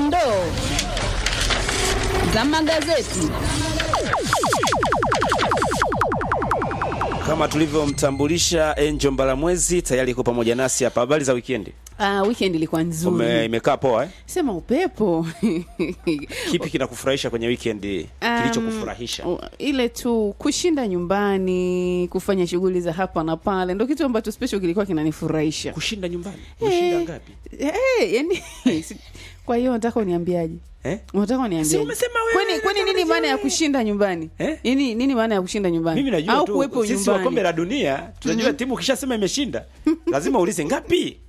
dondoo za magazeti. Kama tulivyomtambulisha Angel Mbalamwezi tayari iko pamoja nasi hapa. Habari za weekend? Ah, weekend ilikuwa nzuri. Ume, imekaa poa eh? Sema upepo. Kipi kinakufurahisha kwenye weekend Um, kilichokufurahisha? u- ile tu kushinda nyumbani, kufanya shughuli za hapa na pale, ndo kitu ambacho special kilikuwa kinanifurahisha. Kushinda nyumbani. Umeshinda ngapi? Eh, yani si- kwa hiyo nataka uniambiaje? Eh? Unataka uniambiaje? Si umesema wewe, Kwani kwani nini unataka maana ya wewe. kushinda nyumbani? Eh? Nini nini maana ya kushinda nyumbani? Mimi najua Au tu kuwepo sisi wa nyumbani. kombe la dunia tunajua timu ukishasema imeshinda lazima uulize ngapi.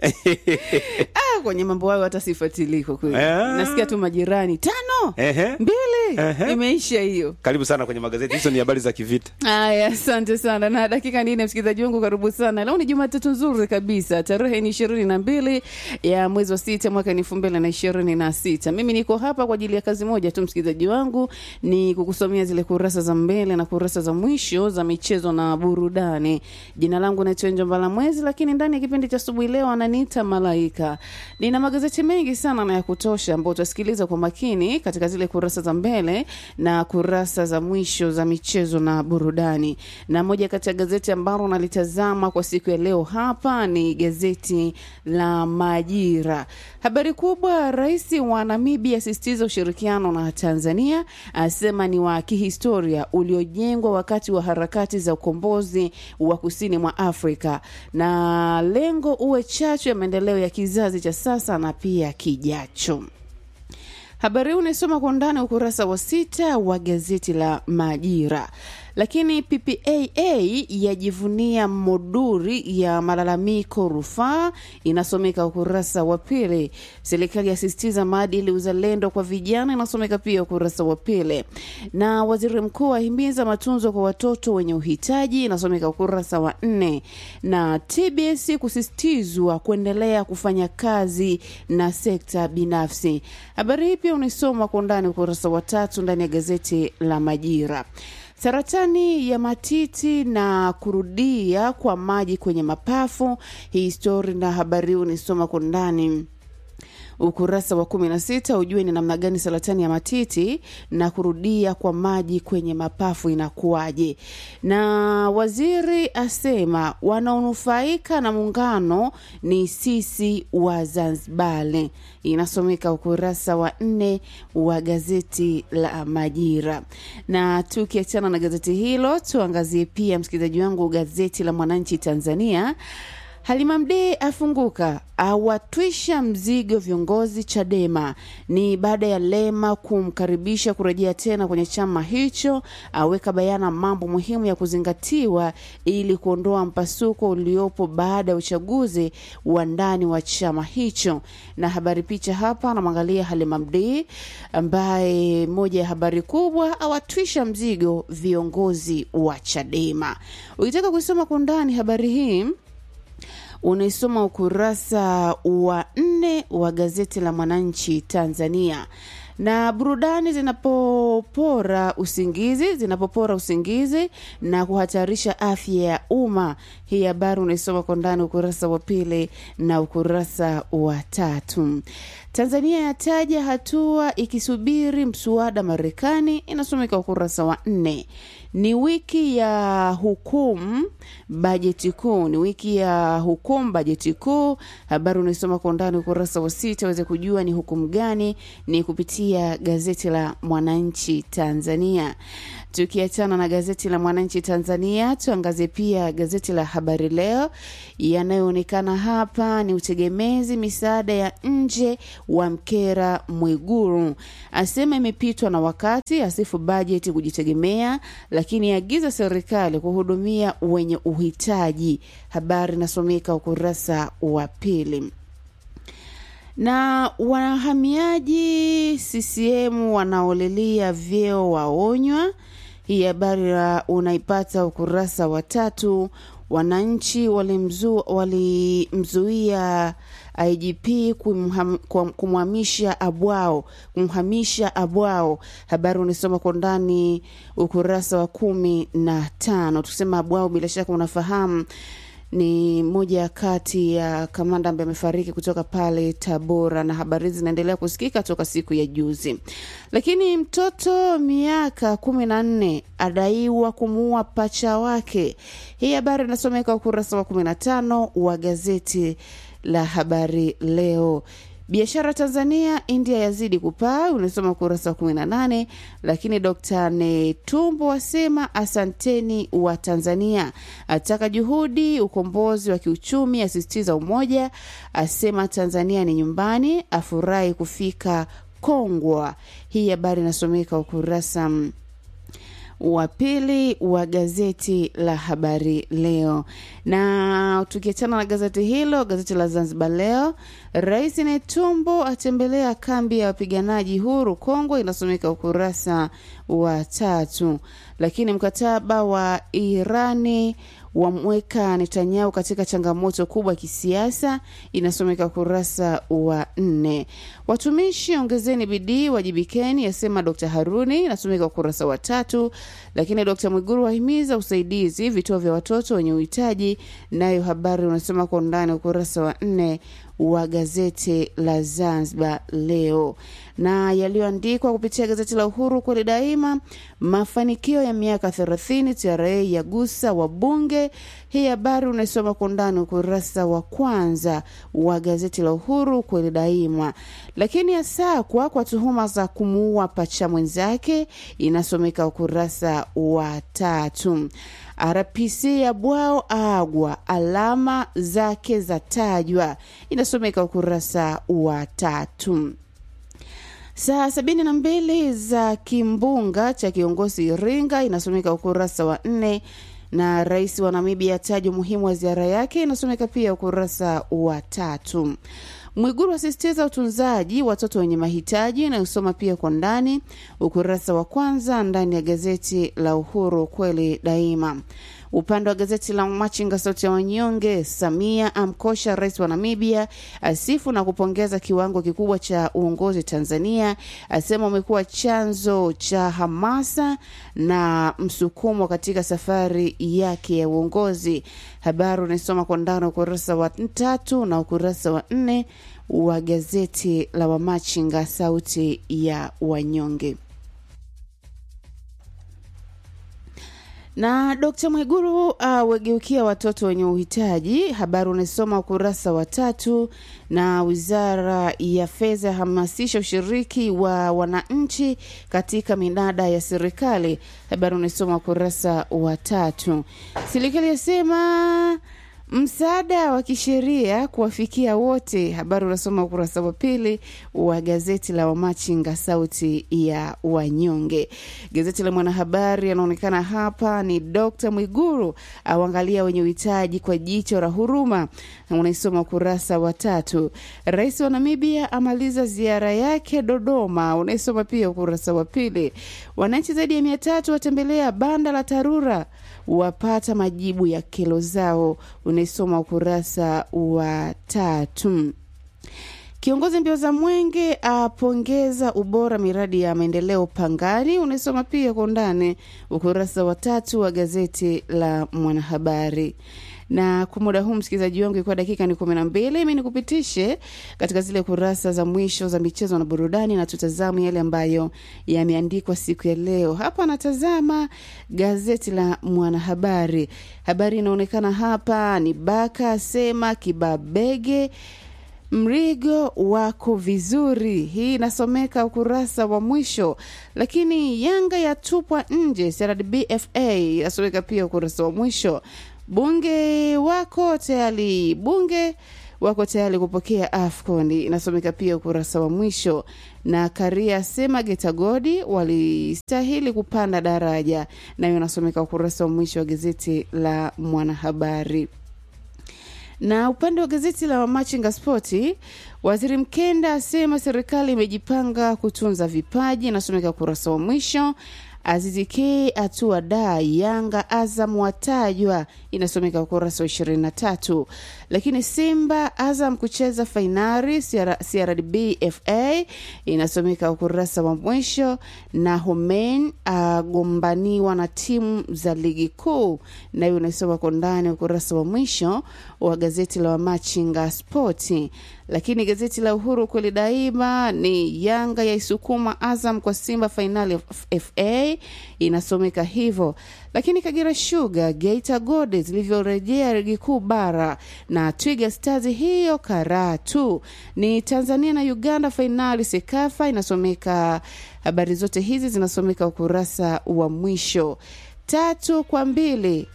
Ah, kwenye mambo hayo hata sifuatilii kwa kweli. Ah. Nasikia tu majirani tano, Ehe. mbili, Ehe. imeisha hiyo. Karibu sana kwenye magazeti. Hizo ni habari za kivita. Haya, asante sana. Na dakika nne, msikilizaji wangu, karibu sana. Leo ni Jumatatu nzuri kabisa, tarehe ni ishirini na mbili ya mwezi wa sita mwaka ni elfu mbili na ishirini na sita. Mimi niko hapa kwa ajili ya kazi moja tu, msikilizaji wangu, ni kukusomea zile kurasa za mbele na kurasa za mwisho za michezo na burudani. Jina langu naitwa Njo Mbalamwezi, lakini ndani ya kipindi cha asubuhi leo ananiita Malaika. Nina magazeti mengi sana na ya kutosha ambayo utasikiliza kwa makini katika zile kurasa za mbele na kurasa za mwisho za michezo na burudani. Na moja kati ya gazeti ambalo nalitazama kwa siku ya leo hapa ni gazeti la Majira. Habari kubwa, rais wa Namibia asisitiza ushirikiano na Tanzania, asema ni wa kihistoria uliojengwa wakati wa harakati za ukombozi wa kusini mwa Afrika, na lengo uwe chachu ya maendeleo ya kizazi cha sasa na pia kijacho. Habari hii unaisoma kwa undani ukurasa wa sita wa gazeti la Majira. Lakini PPAA yajivunia moduri ya malalamiko rufaa, inasomeka ukurasa wa pili. Serikali yasisitiza maadili uzalendo kwa vijana, inasomeka pia ukurasa wa pili. Na waziri mkuu ahimiza matunzo kwa watoto wenye uhitaji, inasomeka ukurasa wa nne. Na TBS kusisitizwa kuendelea kufanya kazi na sekta binafsi. Habari hii pia unaisoma kwa undani ukurasa wa tatu ndani ya gazeti la Majira. Saratani ya matiti na kurudia kwa maji kwenye mapafu. Hii stori na habari hii unaisoma kwa undani ukurasa wa kumi na sita ujue ni namna gani saratani ya matiti na kurudia kwa maji kwenye mapafu inakuwaje. Na waziri asema wanaonufaika na muungano ni sisi wa Zanzibari, inasomeka ukurasa wa nne wa gazeti la Majira. Na tukiachana na gazeti hilo, tuangazie pia msikilizaji wangu gazeti la Mwananchi Tanzania. Halima Mdee afunguka awatwisha mzigo viongozi Chadema. Ni baada ya Lema kumkaribisha kurejea tena kwenye chama hicho, aweka bayana mambo muhimu ya kuzingatiwa ili kuondoa mpasuko uliopo baada ya uchaguzi wa ndani wa chama hicho. Na habari picha hapa, anamwangalia Halima Mdee ambaye moja ya habari kubwa, awatwisha mzigo viongozi wa Chadema. Ukitaka kuisoma kwa undani habari hii unaisoma ukurasa wa nne wa gazeti la Mwananchi Tanzania. Na burudani zinapopora usingizi, zinapopora usingizi na kuhatarisha afya ya umma. Hii habari unaisoma kwa ndani ukurasa wa pili na ukurasa wa tatu. Tanzania yataja hatua ikisubiri mswada Marekani, inasomeka ukurasa wa nne. Ni wiki ya hukumu bajeti kuu, ni wiki ya hukumu bajeti kuu. Habari unaisoma kwa undani ukurasa wa sita uweze kujua ni hukumu gani, ni kupitia gazeti la Mwananchi Tanzania. Tukiachana na gazeti la Mwananchi Tanzania, tuangazie pia gazeti la Habari Leo. Yanayoonekana hapa ni utegemezi misaada ya nje wa mkera Mwiguru, asema imepitwa na wakati, asifu bajeti kujitegemea, lakini agiza serikali kuhudumia wenye uhitaji. Habari inasomeka ukurasa wa pili na wahamiaji CCM wanaolilia vyeo waonywa. Hii habari unaipata ukurasa wa tatu. Wananchi walimzuia walimzuia IGP kumham- kum- kumhamisha Abwao kumhamisha Abwao. Habari unasoma kwa ndani ukurasa wa kumi na tano. Tukisema Abwao, bila shaka unafahamu ni moja kati ya kamanda ambaye amefariki kutoka pale Tabora, na habari hizi zinaendelea kusikika toka siku ya juzi. Lakini mtoto miaka kumi na nne adaiwa kumuua pacha wake. Hii habari inasomeka ukurasa wa kumi na tano wa gazeti la Habari Leo. Biashara Tanzania India yazidi kupaa, unasoma ukurasa wa 18. Lakini Dr. Netumbo asema asanteni wa Tanzania, ataka juhudi ukombozi wa kiuchumi, asisitiza umoja, asema Tanzania ni nyumbani, afurahi kufika Kongwa. Hii habari inasomeka ukurasa wa pili wa gazeti la Habari Leo. Na tukiachana na gazeti hilo, gazeti la Zanzibar Leo, Rais Netumbo atembelea kambi ya wapiganaji huru Kongo, inasomeka ukurasa wa tatu. Lakini mkataba wa Irani wamweka Netanyahu katika changamoto kubwa kisiasa, inasomeka ukurasa wa nne. Watumishi ongezeni bidii, wajibikeni, asema Dr. Haruni, inasomeka ukurasa wa tatu. Lakini Dr. Mwiguru wahimiza usaidizi vituo vya watoto wenye uhitaji, nayo habari unasoma kwa undani ukurasa wa nne wa gazeti la Zanzibar Leo na yaliyoandikwa kupitia gazeti la Uhuru kweli daima. Mafanikio ya miaka 30 TRA yagusa wabunge. Hii habari unaisoma kwa undani ukurasa wa kwanza wa gazeti la Uhuru kweli daima. Lakini asakwa kwa tuhuma za kumuua pacha mwenzake, inasomeka ukurasa wa tatu. RPC ya bwao agwa alama zake za tajwa, inasomeka ukurasa wa tatu. Saa sabini na mbili za kimbunga cha kiongozi Iringa inasomeka ukurasa wa nne na rais wa Namibia ataja umuhimu wa ziara yake inasomeka pia ukurasa wa tatu. Mwiguru asisitiza utunzaji watoto wenye mahitaji inayosoma pia kwa ndani ukurasa wa kwanza ndani ya gazeti la Uhuru kweli daima. Upande wa gazeti la Machinga sauti ya wanyonge, Samia amkosha rais wa Namibia, asifu na kupongeza kiwango kikubwa cha uongozi Tanzania, asema umekuwa chanzo cha hamasa na msukumo katika safari yake ya uongozi. Habari unaisoma kwa ndani ukurasa wa tatu na ukurasa wa nne wa gazeti la Wamachinga sauti ya wanyonge. na Dkt. Mwiguru awageukia uh, watoto wenye uhitaji. Habari unasoma ukurasa wa tatu. Na wizara ya fedha yahamasisha ushiriki wa wananchi katika minada ya serikali. Habari unasoma ukurasa wa tatu. Serikali yasema msaada wa kisheria kuwafikia wote. Habari unasoma ukurasa wa pili wa gazeti la Wamachinga sauti ya wanyonge. Gazeti la Mwanahabari anaonekana hapa ni Dr. Mwiguru auangalia wenye uhitaji kwa jicho la huruma, unaisoma ukurasa wa tatu. Rais wa Namibia amaliza ziara yake Dodoma, unaisoma pia ukurasa wa pili. Wananchi zaidi ya mia tatu watembelea banda la Tarura wapata majibu ya kero zao, unaisoma ukurasa wa tatu. Kiongozi mbio za mwenge apongeza ubora miradi ya maendeleo Pangani, unaisoma pia kwa undani ukurasa wa tatu wa gazeti la Mwanahabari na kwa muda huu msikilizaji wangu, ikiwa dakika ni kumi na mbili, mi nikupitishe katika zile kurasa za mwisho za michezo na burudani, na tutazame yale ambayo yameandikwa siku ya leo. Hapa anatazama gazeti la Mwanahabari. Habari inaonekana hapa ni Baka asema Kibabege mrigo wako vizuri. Hii inasomeka ukurasa wa mwisho. Lakini Yanga yatupwa nje CRDBFA inasomeka pia ukurasa wa mwisho. Bunge wako tayari, bunge wako tayari kupokea AFCON inasomeka pia ukurasa wa mwisho. Na Karia asema Getagodi walistahili kupanda daraja, nayo inasomeka ukurasa wa mwisho wa gazeti la Mwanahabari na upande wa gazeti la Machinga Spoti, waziri Mkenda asema serikali imejipanga kutunza vipaji, inasomeka ukurasa wa mwisho. Aziziki atua da Yanga Azam watajwa, inasomeka ukurasa wa ishirini na tatu. Lakini Simba Azam kucheza fainali CRDB FA inasomeka ukurasa wa mwisho, na Homen agombaniwa na timu za ligi kuu, nayo inasoma kwa ndani ukurasa wa mwisho wa gazeti la Wamachinga Spoti. Lakini gazeti la Uhuru kweli daima ni Yanga yaisukuma Azam kwa Simba fainali FA inasomeka hivyo. Lakini Kagera Sugar Geita Gold zilivyorejea ligi kuu bara na Twiga Stars hiyo Karatu ni Tanzania na Uganda fainali Sekafa inasomeka. Habari zote hizi zinasomeka ukurasa wa mwisho. Tatu kwa mbili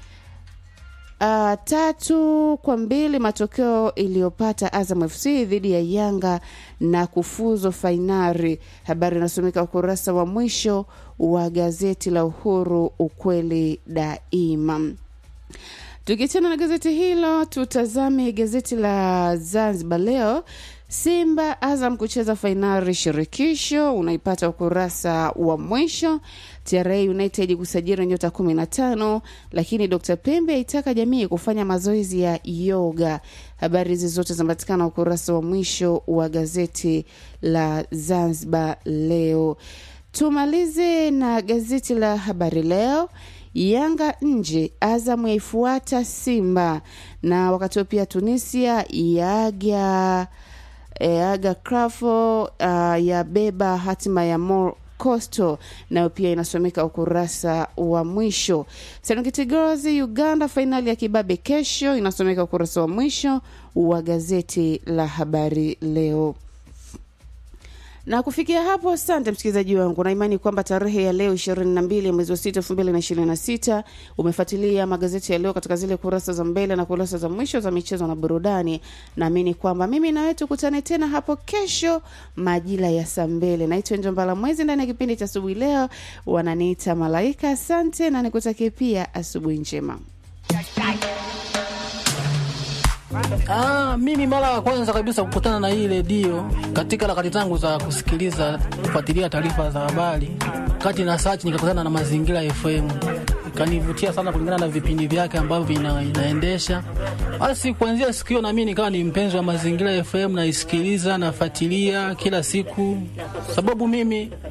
Uh, tatu kwa mbili matokeo iliyopata Azam FC dhidi ya Yanga na kufuzu fainali. Habari inasomeka ukurasa wa mwisho wa gazeti la Uhuru, ukweli daima. Tukiachana na gazeti hilo, tutazame gazeti la Zanzibar Leo. Simba Azam kucheza fainali shirikisho, unaipata ukurasa wa mwisho. TRA United kusajili nyota 15, lakini Dr. Pembe aitaka jamii kufanya mazoezi ya yoga. Habari hizi zote zinapatikana ukurasa wa mwisho wa gazeti la Zanzibar Leo. Tumalize na gazeti la Habari Leo. Yanga nje, Azam yaifuata Simba, na wakati huo pia Tunisia yaga e, aga Krafo uh, yabeba hatima ya Mor Coastal nayo pia inasomeka ukurasa wa mwisho. Serengeti Girls Uganda fainali ya kibabe kesho inasomeka ukurasa wa mwisho wa gazeti la Habari Leo na kufikia hapo, asante msikilizaji wangu, na imani kwamba tarehe ya leo ishirini na mbili mwezi wa sita elfu mbili na ishirini na sita umefuatilia magazeti ya leo katika zile kurasa za mbele na kurasa za mwisho za michezo na burudani. Naamini kwamba mimi na wewe tukutane tena hapo kesho majira ya saa mbili. Naitwa Njombala Mwezi ndani ya kipindi cha asubuhi leo, wananiita Malaika. Asante na nikutakie pia asubuhi njema. Ah, mimi mara ya kwanza kabisa kukutana na hii redio katika harakati zangu za kusikiliza kufuatilia taarifa za habari, kati na search nikakutana na Mazingira FM, ikanivutia sana kulingana na vipindi vyake ambavyo vina, inaendesha. Basi kuanzia siku hiyo na mimi nikawa ni mpenzi wa Mazingira FM, naisikiliza nafuatilia kila siku, sababu mimi